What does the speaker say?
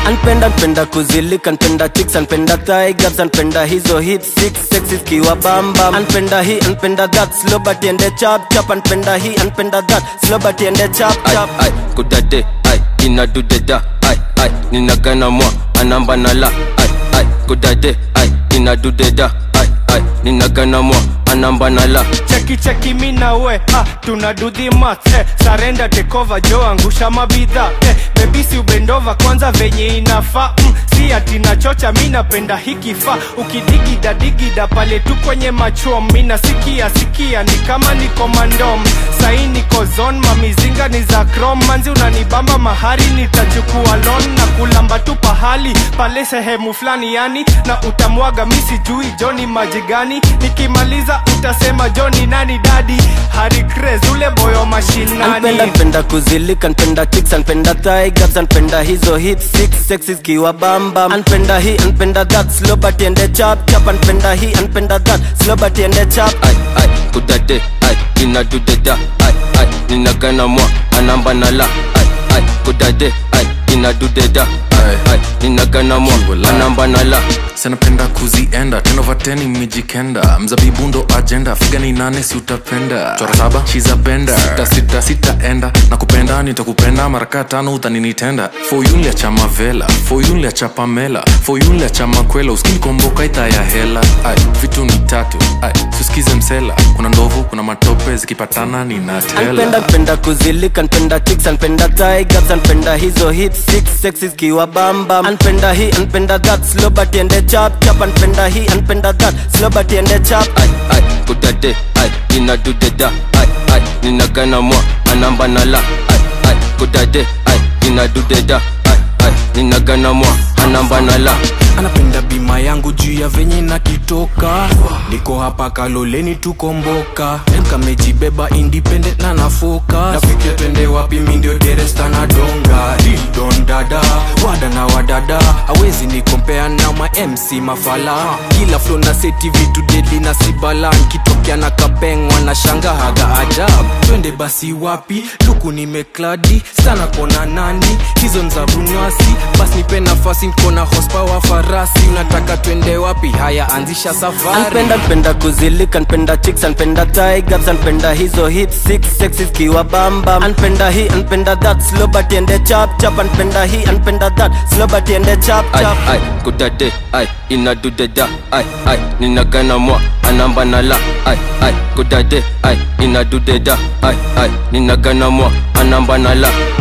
anpenda npenda kuzilika npenda chicks anpenda thigh gaps anpenda hizo hip six sexy kiwa bamba anpenda hii anpenda that slow but ende chap chap anpenda hii anpenda that slow but ende chap ai chap ai kudade ai inadudeda ai ai ninagana mwa anamba nala ai ai kudade ai inadudeda ai ai ninagana mwa anamba nala cheki cheki mi na we ah, tuna do the math eh, sarenda tekova jo angusha mabidha eh, bebisi ubendova kwanza venye inafaa mm, si ati nachocha mi napenda hikifa ukidigida digida pale tu kwenye machom mi nasikia sikia ni kama niko mandom sai niko zon mamizinga ni za krom manzi unanibamba mahari nitachukua lon na kulamba tu pahali pale sehemu fulani yani na utamwaga mi sijui joni maji gani nikimaliza utasema joni nani dadi hari cres ule boyo mashinani anpenda npenda kuzilika npenda chicks anpenda thigh gaps anpenda hizo hip six sexy kiwa bamba anpenda hii anpenda that slow but ende chap chap anpenda hii anpenda that slow but ende chap ai ai kudade ai inadudeda ai ai ninagana mwa anamba nala ai ai kudade ai inadudeda ai ai ninagana mwa anamba nala sanapenda kuzienda tenovateni mijikenda mzabibu ndo ajenda figa ni nane si utapenda chora saba shizapenda sita sita sitaenda na kupenda nitakupenda maraka tano utaninitenda foyunlia cha mavela foyunlia cha pamela foyunlia cha makwela uskinikomboka ita ya hela ai vitu ni tatu ai suskize msela kuna ndovu kuna matope zikipatana anpenda ninatela npenda kuzilika npenda chicks anpenda thigh gaps anpenda hizo hip six sexy kiwa bamba anpenda hii anpenda that slow but ende chap chap anpenda hii anpenda that slow but ende chap ai ai kudade ai inadudeda ai ai ninagana mwa anamba nala ai ai kudade ai inadudeda ai ai ninagana mwa anamba nala anapenda bima yangu juu ya venye nakitoka niko hapa kaloleni tukomboka kamejibeba independent na nafoka nafikia twende wapi mindio deresta na donga dildon dada wada na wadada awezi nikompea na ma mc mafala kila flo na seti vitu dedi na sibala nkitokea na kapengwa na shanga haga ajab twende basi wapi luku nimekladi sana kona nani hizo nza bunywasi basi nipe nafasi nkona hospawa farasi unataka twende wapi haya anzisha safari anpenda npenda kuzilika npenda chicks anpenda thigh gaps anpenda hizo hip six sexy kiwa bamba anpenda hii anpenda that slow but ende chap chap anpenda hii anpenda that slow but ende chap ai chap ai kudade ai inadudeda ai ai ninagana mwa anamba nala ai ai kudade ai inadudeda ai ai ninagana mwa anamba nala